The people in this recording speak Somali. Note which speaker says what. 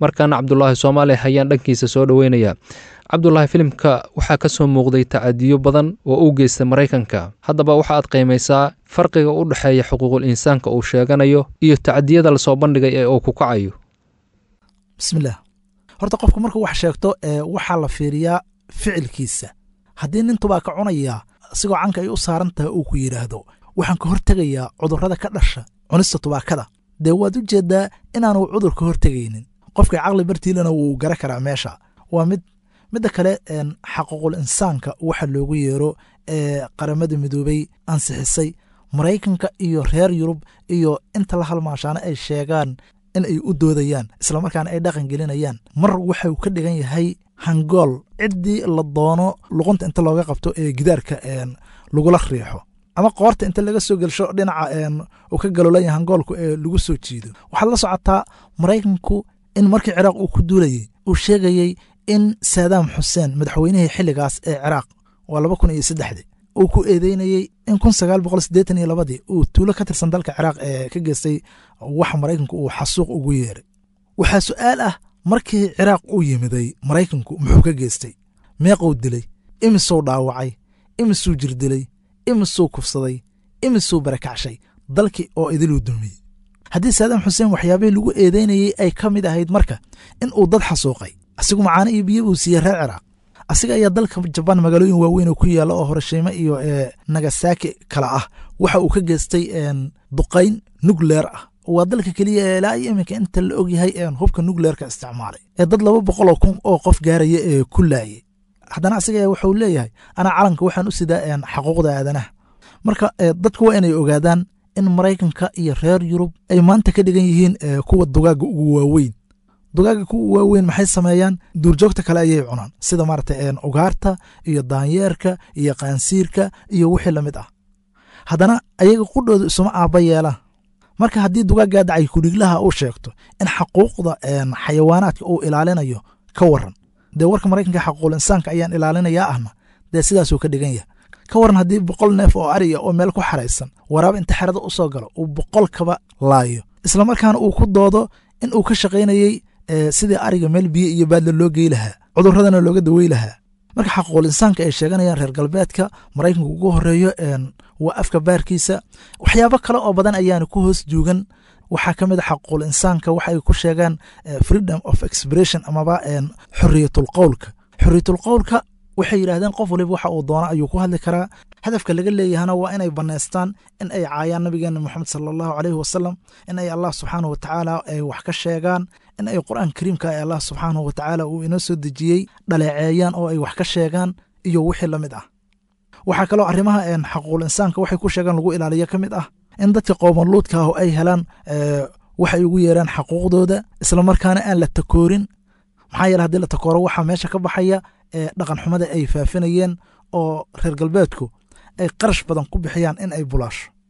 Speaker 1: markaana cabdulaahi soomaali ayaan dhankiisa soo dhoweynaya cabdulaahi filimka waxaa ka soo muuqday tacadiyo badan oo u geysta maraykanka haddaba waxa aad qiimaysaa farqiga u dhexeeya xuquuqul insaanka uu sheeganayo iyo tacadiyada lasoo bandhigay ee uu ku kacayo
Speaker 2: bismillaah horta qofku markuu wax sheegto ee waxaa la fiiriyaa ficilkiisa haddii nin tubaaka cunayaa asigoo canka ay u saaran tahay uu ku yidhaahdo waxaan ka hortegayaa cudurrada ka dhasha cunista tubaakada dee waad u jeeddaa inaanu cudur ka hortegaynin qofka caqli bartiilana wuu gara karaa meesha waa mid midda kale xaquuqul insaanka waxa loogu yeero ee qaramada midoobey ansixisay maraykanka iyo reer yurub iyo inta la halmaashaana ay sheegaan in ay u doodayaan islamarkaana ay dhaqan gelinayaan mar waxau ka dhigan yahay hangool ciddii la doono luqunta inta looga qabto ee gidaarka lagula riixo ama qoorta inta laga soo gelsho dhinaca uu ka galolanya hangoolku ee lagu soo jiido waxaad la socotaa maraykanku in markii ciraaq uu ku duulayey uu sheegayey in saadaam xuseen madaxweynihii xilligaas ee ciraaq waa laba kun iyo saddexdii uu ku eedeynayey in kun sagaal boqol siddeetan iyo labadii uu tuulo ka tirsan dalka ciraaq ee ka geystay wax maraykanku uu xasuuq ugu yeeray waxaa su'aal ah markii ciraaq uu yimiday maraykanku muxuu ka geystay meequu dilay imisuu dhaawacay imisuu jirdilay imisuu kufsaday imisuu barakacshay dalkii oo idiluu dulmiyey haddii saadaam xuseen waxyaabihii lagu eedeynayey ay ka mid ahayd marka in uu dad xasuuqay asigu macaano iyo biyo buu siiyey reer ciraaq asiga ayaa dalka jabaan magaalooyin waaweyn oo ku yaalla oo horashiimo iyo nagasaki kale ah waxa uu ka geystay duqayn nukleer ah waa dalka keliya ee ilaa iyo iminka inta la ogyahay hubka nukleerka isticmaalay ee dad laba boqoloo kun oo qof gaaraya ee ku laayay haddana asiga wuxuu leeyahay anaa calanka waxaan u sidaa xaquuqda aadanaha marka dadku waa inay ogaadaan in maraykanka iyo reer yurub ay maanta ka dhigan yihiin kuwa dugaaga ugu waaweyn dugaaga kuwa waaweyn maxay sameeyaan duurjoogta kale ayay cunaan sida maarata ugaarta iyo daanyeerka iyo qaansiirka iyo wixii lamid ah haddana ayaga qudhooda isuma aabba yeelaan marka haddii dugaaggaa dacay kudhiglaha uu sheegto in xaquuqda xayawaanaadka uu ilaalinayo ka waran dee warka maraykanka xaquuqul insaanka ayaan ilaalinayaa ahna dee sidaasuu ka dhigan yahay ka waran haddii boqol neef oo ariya oo meel ku xaraysan waraaba inta xerada u soo galo uu boqol kaba laayo islamarkaana uu ku doodo in uu ka shaqaynayey sidii ariga meel biyo iyo baadla loo gey lahaa cudurradana looga dawey lahaa marka xaquuqul insaanka ay sheeganayaan reer galbeedka maraykanka ugu horeeyo waa afka baarkiisa waxyaabo kale oo badan ayaana ku hoos joogan waxaa ka mid a xaquuqul insaanka waxa ay ku sheegaan freedom of expression amaba xoriyatul qowlka xoriyatul qowlka waxay yidhahdeen qof waliba waxa uu doono ayuu ku hadli karaa hadafka laga leeyahana waa inay bannaystaan in ay caayaan nabigeena moxamed sala allahu caleyhi wasalam in ay allah subxaanahu watacaala ay wax ka sheegaan in ay qur'aan kariimka ee allah subxaanahu watacaala uu inoo soo dejiyey dhaleeceeyaan oo ay wax ka sheegaan iyo wixii la mid ah waxaa kaloo arrimaha xaquuqul insaanka waxay ku sheegaan lagu ilaaliyo ka mid ah in dadka qoomaluudka ah ay helaan waxay ugu yeeraan xaquuqdooda islamarkaana aan la takoorin maxaa yeele haddii la takooro waxaa meesha ka baxaya dhaqan xumada ay faafinayeen oo reer galbeedku ay qarash badan ku bixiyaan in ay bulaasho